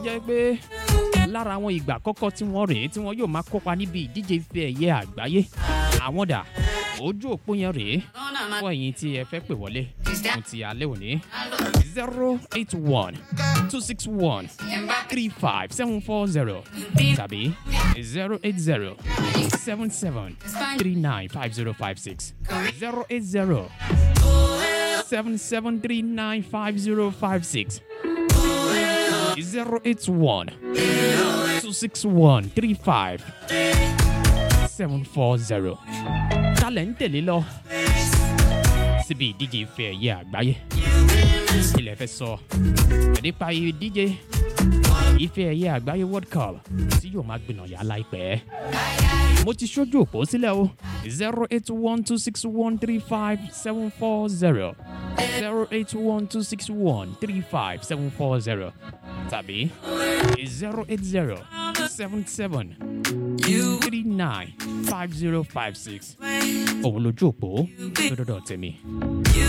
jẹ́ pé lára àwọn ìgbà àkọ́kọ́ tí wọ́n rèé tí wọ́n yóò máa kópa níbi ìdíje ife ẹ̀yẹ àgbáyé àwọn dà ojú òpó yẹn rèé fún ẹ̀yin tí ẹ fẹ́ pè wọlé fún ti alẹ́ òní zero eight one two six one three five seven four zero tàbí zero eight zero seven seven three nine five zero five six zero eight zero seven seven three nine five zero five six zero eight one two six one three five seven four zero. talẹ̀ ń tẹ̀lé lọ síbi ìdíje ife ẹ̀yẹ àgbáyé ilẹ̀ fẹ́ sọ nípa ìdíje ife ẹ̀yẹ àgbáyé world cup tí yóò máa gbìnàyà láìpẹ́ mo ti ṣojú òpó sílẹ̀ o zero eight one two six one three five seven four zero zero eight one two six one three five seven four zero tàbí zero eight zero seven seven three nine five zero five six òun lójú òpó lọ́dọ̀dọ̀ tèmi